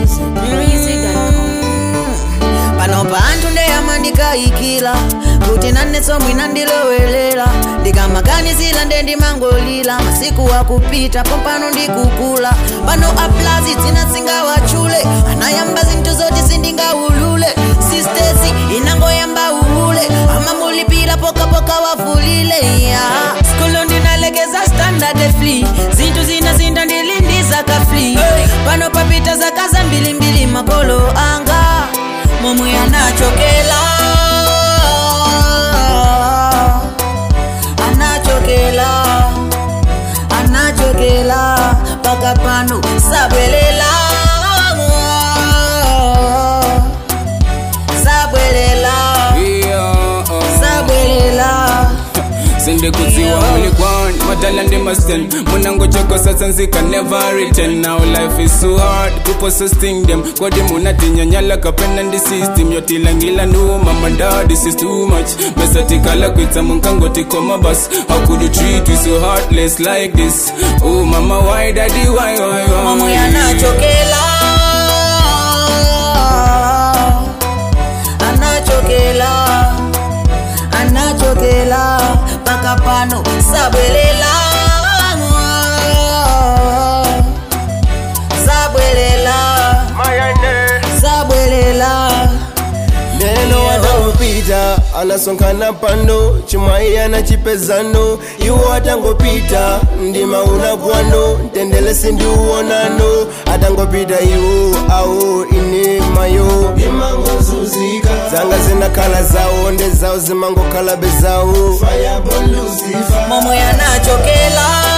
pano panthu ndeyamandikayikira kuti nanenso mwina ndilowelela ndikamaganizira nde ndimangolira masiku akupita pompano ndikukula pano aplazi dzina singawatchule anayamba zinthu zoti sindingawulule sistesi inangoyamba uhule amamulipira pokapoka wavulile ya skulu ndinalekeza standard free zinthu zina zinda ndilindiza kafli pano papita zaka zambilimbili makolo anga momwe anachokela anachokela anachokela paka pano sabwelela sabwelela Yeah, uh. sabwelela sindikudziwa mulikwan madala ndi masten munangochoko sasa nzika never return now life is so hard people so sting them kodi munatinyanyala kapena ndi system yotilangila nduma manda this is too much mesatikala kwitsa munkangotikoma bas how could you treat we so heartless like this oh mama why daddy why why why momwe anachokela anachokela anachokela paka pano sabwelela sabwelela sabwelela neno watangopita anasonkhana pano chimwayi anachipezano iwo atangopita ndima unakwano ntendele sindiuonano atangopita iwo awo ine mayo imangozuzika zanga zinakhala zawo nde zawo zimangokhala bezawo momwe anachokela